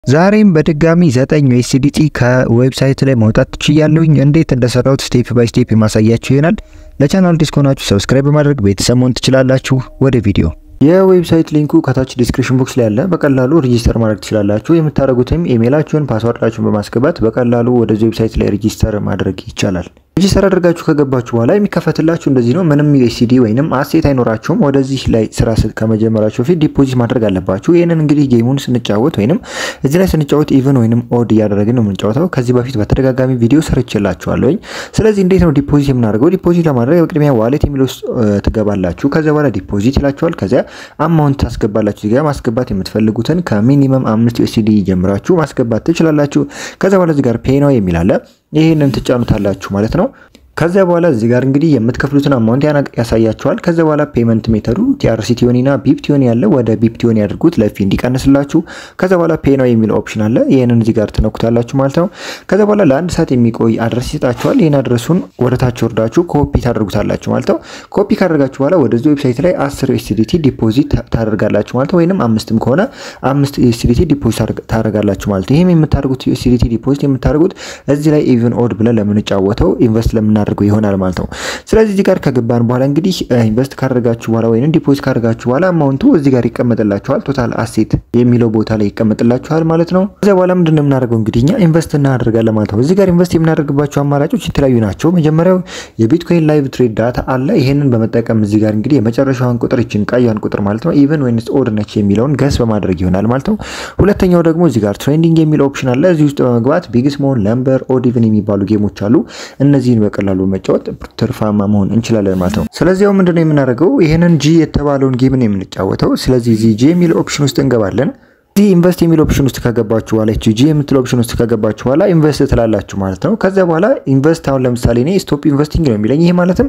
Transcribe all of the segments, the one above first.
ዛሬም በድጋሚ ዘጠኝ ዩኤስዲቲ ከዌብሳይት ላይ ማውጣት ትችያለሁኝ። እንዴት እንደሰራሁት ስቴፕ ባይ ስቴፕ የማሳያችሁ ይሆናል። ለቻናል አዲስ ከሆናችሁ ሰብስክራይብ በማድረግ ቤተሰብ መሆን ትችላላችሁ። ወደ ቪዲዮ የዌብሳይት ሊንኩ ከታች ዲስክሪፕሽን ቦክስ ላይ ያለ በቀላሉ ሬጂስተር ማድረግ ትችላላችሁ። የምታደርጉትም ኢሜይላችሁን፣ ፓስዋርዳችሁን በማስገባት በቀላሉ ወደዚህ ዌብሳይት ላይ ሬጂስተር ማድረግ ይቻላል። ሬጂስተር አድርጋችሁ ከገባችሁ በኋላ የሚከፈትላችሁ እንደዚህ ነው። ምንም ዩኤስዲ ወይንም አሴት አይኖራችሁም። ወደዚህ ላይ ስራ ከመጀመራችሁ በፊት ዲፖዚት ማድረግ አለባችሁ። ይህንን እንግዲህ ጌሙን ስንጫወት ወይንም እዚህ ላይ ስንጫወት ኢቨን ወይንም ኦድ እያደረግን ነው የምንጫወተው። ከዚህ በፊት በተደጋጋሚ ቪዲዮ ሰርቼላችኋለሁኝ። ስለዚህ እንዴት ነው ዲፖዚት የምናደርገው? ዲፖዚት ለማድረግ በቅድሚያ ዋሌት የሚለው ውስጥ ትገባላችሁ። ከዚያ በኋላ ዲፖዚት ይላችኋል። ከዚያ አማውንት ታስገባላችሁ። እዚጋ ማስገባት የምትፈልጉትን ከሚኒመም አምስት ዩኤስዲ ጀምራችሁ ማስገባት ትችላላችሁ። ከዚያ በኋላ እዚህ ጋር ፔይ ነው የሚል አለ። ይህንን ትጫኑታላችሁ ማለት ነው። ከዚያ በኋላ እዚህ ጋር እንግዲህ የምትከፍሉትን አማውንት ያሳያችኋል። ከዚያ በኋላ ፔመንት ሜተዱ ቲአርሲ ቲዮኒና ቢፕ ቲዮኒ ያለ ወደ ቢፕ ቲዮኒ ያድርጉት ለፊ እንዲቀንስላችሁ። ከዚያ በኋላ ፔ ነው የሚለው ኦፕሽን አለ። ይህንን እዚህ ጋር ትነኩታላችሁ ማለት ነው። ከዚያ በኋላ ለአንድ ሰዓት የሚቆይ አድረስ ይሰጣችኋል። ይህን አድረሱን ወደ ታች ወርዳችሁ ኮፒ ታደርጉታላችሁ ማለት ነው። ኮፒ ካደረጋችሁ በኋላ ወደዚህ ዌብሳይት ላይ አስር ዩኤስዲቲ ዲፖዚት ታደርጋላችሁ ማለት ነው። ወይንም አምስትም ከሆነ አምስት ዩኤስዲቲ ዲፖዚት ታደርጋላችሁ ማለት ነው። ይህም የምታደርጉት ዩኤስዲቲ ዲፖዚት የምታደርጉት እዚህ ላይ ኢቨን ኦድ ብለን ለምንጫወተው ኢንቨስት ለምና አድርገው ይሆናል ማለት ነው። ስለዚህ እዚህ ጋር ከገባን በኋላ እንግዲህ ኢንቨስት ካደረጋችሁ በኋላ ወይም ዲፖዚት ካደረጋችሁ በኋላ አማውንቱ እዚህ ጋር ይቀመጥላችኋል። ቶታል አሴት የሚለው ቦታ ላይ ይቀመጥላችኋል ማለት ነው። ከዚያ በኋላ ምንድን ነው የምናደርገው እንግዲህ እኛ ኢንቨስት እናደርጋለን ማለት ነው። እዚህ ጋር ኢንቨስት የምናደርግባቸው አማራጮች የተለያዩ ናቸው። መጀመሪያው የቢትኮይን ላይቭ ትሬድ ዳታ አለ። ይሄንን በመጠቀም እዚህ ጋር እንግዲህ የመጨረሻዋን ቁጥር ይችን ቀዩን ቁጥር ማለት ነው ኢቨን ወይንስ ኦድ ነች የሚለውን ገስ በማድረግ ይሆናል ማለት ነው። ሁለተኛው ደግሞ እዚህ ጋር ትሬንዲንግ የሚል ኦፕሽን አለ። እዚህ ውስጥ በመግባት ቢግ ስሞል፣ ለምበር፣ ኦድ ኢቨን የሚባሉ ጌሞች አሉ። እነዚህን በቀላሉ መጫወት ትርፋማ መሆን እንችላለን ማለት ነው። ስለዚህ ያው ምንድነው የምናደርገው ይህንን ጂ የተባለውን ጌም ነው የምንጫወተው። ስለዚህ እዚህ ጂ የሚል ኦፕሽን ውስጥ እንገባለን። እዚህ ኢንቨስት የሚል ኦፕሽን ውስጥ ከገባችሁ በኋላ እቺ ጂ የምትል ኦፕሽን ውስጥ ከገባችሁ በኋላ ኢንቨስት ትላላችሁ ማለት ነው። ከዚያ በኋላ ኢንቨስት አሁን ለምሳሌ እኔ ስቶፕ ኢንቨስቲንግ ነው የሚለኝ። ይሄ ማለትም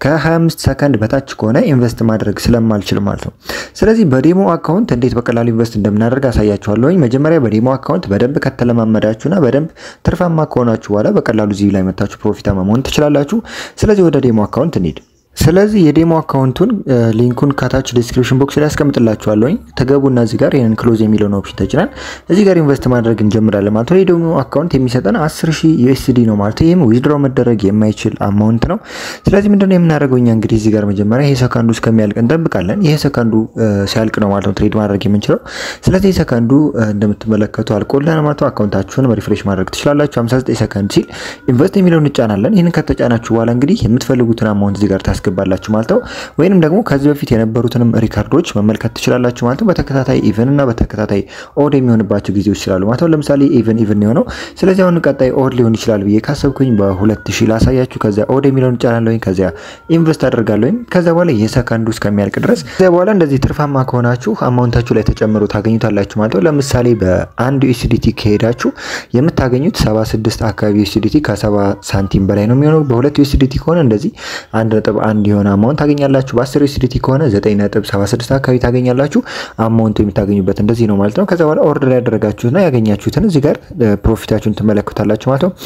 ከ25 ሰከንድ በታች ከሆነ ኢንቨስት ማድረግ ስለማልችል ማለት ነው። ስለዚህ በዴሞ አካውንት እንዴት በቀላሉ ኢንቨስት እንደምናደርግ አሳያችኋለሁኝ። መጀመሪያ በዴሞ አካውንት በደንብ ከተለማመዳችሁና በደንብ ትርፋማ ከሆናችሁ በኋላ በቀላሉ እዚህ ላይ መታችሁ ፕሮፊታማ መሆን ትችላላችሁ። ስለዚህ ወደ ዴሞ አካውንት እንሂድ። ስለዚህ የዴሞ አካውንቱን ሊንኩን ከታች ዲስክሪፕሽን ቦክስ ላይ ያስቀምጥላችኋለሁኝ። ተገቡና እዚህ ጋር ይህንን ክሎዝ የሚለውን ኦፕሽን ተጭናል። እዚህ ጋር ኢንቨስት ማድረግ እንጀምራለን ማለት ነው። የዴሞ አካውንት የሚሰጠን 10 ሺህ ዩኤስዲ ነው ማለት ነው። ይህም ዊዝድሮ መደረግ የማይችል አማውንት ነው። ስለዚህ ምንድነው የምናደርገው እኛ እንግዲህ እዚህ ጋር መጀመሪያ ይሄ ሰከንዱ እስከሚያልቅ እንጠብቃለን። ይሄ ሰከንዱ ሲያልቅ ነው ማለት ነው ትሬድ ማድረግ የምንችለው። ስለዚህ ሰከንዱ እንደምትመለከቱ አልቆልን ማለት ነው። አካውንታችሁን ሪፍሬሽ ማድረግ ትችላላችሁ። 59 ሰከንድ ሲል ኢንቨስት የሚለውን እንጫናለን። ይህንን ከተጫናችሁ በኋላ እንግዲህ የምትፈልጉትን አማውንት እዚህ ጋር ታስገባላችሁ ማለት ነው። ወይንም ደግሞ ከዚህ በፊት የነበሩትንም ሪካርዶች መመልከት ትችላላችሁ ማለት ነው። በተከታታይ ኢቨን እና በተከታታይ ኦድ የሚሆንባቸው ጊዜዎች ይችላሉ ማለት ነው። ለምሳሌ ኢቨን ኢቨን የሆነው ስለዚህ አሁን ቀጣይ ኦድ ሊሆን ይችላል ብዬ ካሰብኩኝ በሁለት ሺህ ላሳያችሁ። ከዚያ ኦድ የሚለውን እጫናለሁኝ። ከዚያ ኢንቨስት አደርጋለሁኝ። ከዚያ በኋላ የሰከንዱ እስከሚያልቅ ድረስ ከዚያ በኋላ እንደዚህ ትርፋማ ከሆናችሁ አማውንታችሁ ላይ ተጨምሮ ታገኙታላችሁ ማለት ነው። ለምሳሌ በአንድ ዩኤስዲቲ ከሄዳችሁ የምታገኙት 76 አካባቢ ዩኤስዲቲ ከ70 ሳንቲም በላይ ነው የሚሆነው። በሁለት ዩኤስዲቲ ከሆነ እንደዚህ አንድ ነጥብ አንድ የሆነ አማውንት ታገኛላችሁ። በ10 ዩኤስዲቲ ከሆነ 9.76 አካባቢ ታገኛላችሁ። አማውንቱ የምታገኙበት እንደዚህ ነው ማለት ነው። ከዛ በኋላ ኦርደር ያደረጋችሁትና ያገኛችሁትን እዚህ ጋር ፕሮፊታችሁን ትመለከታላችሁ ማለት ነው።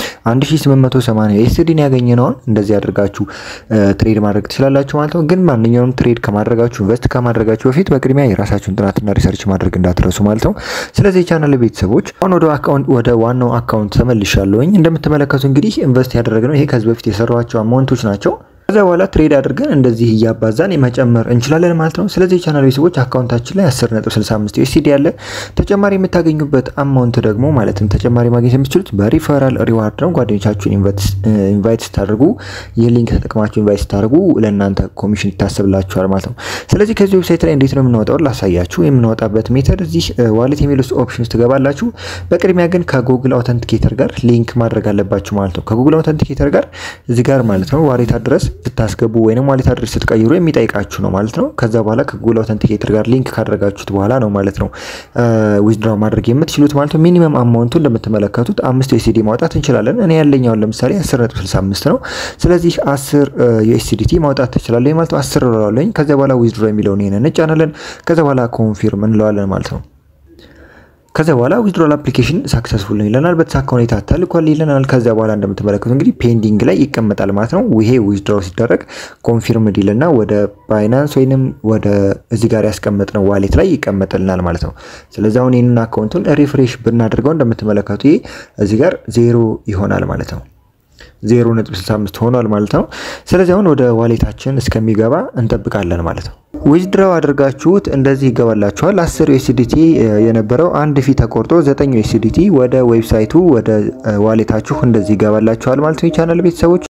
1880 ዩኤስዲን ያገኘነውን እንደዚህ አድርጋችሁ ትሬድ ማድረግ ትችላላችሁ ማለት ነው። ግን ማንኛውም ትሬድ ከማድረጋችሁ ኢንቨስት ከማድረጋችሁ በፊት በቅድሚያ የራሳችሁን ጥናትና ሪሰርች ማድረግ እንዳትረሱ ማለት ነው። ስለዚህ የቻናል ቤተሰቦች አሁን ወደ አካውንት ወደ ዋናው አካውንት ተመልሻለሁኝ። እንደምትመለከቱ እንግዲህ ኢንቨስት ያደረግነው ይሄ ከዚህ በፊት የሰሯቸው አማውንቶች ናቸው። ከዛ በኋላ ትሬድ አድርገን እንደዚህ እያባዛን መጨመር እንችላለን ማለት ነው። ስለዚህ የቻናል ቤተሰቦች አካውንታችን ላይ 10.65 ዩኤስዲ ያለ ተጨማሪ የምታገኙበት አማውንት ደግሞ ማለትም ተጨማሪ ማግኘት የምትችሉት በሪፈራል ሪዋርድ ነው። ጓደኞቻችሁን ኢንቫይት ስታደርጉ ይህ ሊንክ ተጠቅማችሁ ኢንቫይት ስታደርጉ ለእናንተ ኮሚሽን ይታሰብላችኋል ማለት ነው። ስለዚህ ከዚህ ዌብሳይት ላይ እንዴት ነው የምናወጣው ላሳያችሁ። የምናወጣበት ሜተድ እዚህ ዋሌት የሚል ውስጥ ኦፕሽን ውስጥ ትገባላችሁ። በቅድሚያ ግን ከጉግል አውተንቲኬተር ጋር ሊንክ ማድረግ አለባችሁ ማለት ነው። ከጉግል አውተንቲኬተር ጋር እዚህ ጋር ማለት ነው ዋሌት አድረስ ስታስገቡ ወይንም ዋሌት አድሬስ ስትቀይሩ የሚጠይቃችሁ ነው ማለት ነው። ከዛ በኋላ ከጉግል አውተንቲኬተር ጋር ሊንክ ካደረጋችሁት በኋላ ነው ማለት ነው ዊዝድራው ማድረግ የምትችሉት ማለት ነው። ሚኒመም አማውንቱ እንደምትመለከቱት አምስት ዩኤስዲ ማውጣት እንችላለን። እኔ ያለኛውን ለምሳሌ 10.65 ነው። ስለዚህ 10 ዩኤስዲቲ ማውጣት ትችላለህ ማለት ነው። 10 እለዋለሁኝ። ከዛ በኋላ ዊዝድራው የሚለውን ይሄንን እንጫናለን። ከዛ በኋላ ኮንፊርም እንለዋለን ማለት ነው። ከዚያ በኋላ ዊዝድሮል አፕሊኬሽን ሳክሰስፉል ነው ይለናል። በተሳካ ሁኔታ ተልኳል ይለናል። ከዚያ በኋላ እንደምትመለከቱ እንግዲህ ፔንዲንግ ላይ ይቀመጣል ማለት ነው። ይሄ ዊዝድሮው ሲደረግ ኮንፊርምድ ይልና ወደ ባይናንስ ወይንም ወደ እዚህ ጋር ያስቀመጥነው ዋሌት ላይ ይቀመጥልናል ማለት ነው። ስለዚህ አሁን ይህንን አካውንቱን ሪፍሬሽ ብናደርገው እንደምትመለከቱ ይሄ እዚህ ጋር ዜሮ ይሆናል ማለት ነው። 0.65 ሆኗል ማለት ነው። ስለዚህ አሁን ወደ ዋሌታችን እስከሚገባ እንጠብቃለን ማለት ነው። ዊዝድራው አድርጋችሁት እንደዚህ ይገባላችኋል። 10 ዩኤስዲቲ የነበረው አንድ ፊ ተቆርጦ 9 ዩኤስዲቲ ወደ ዌብሳይቱ ወደ ዋሌታችሁ እንደዚህ ይገባላችኋል ማለት ነው። የቻናል ቤተሰቦች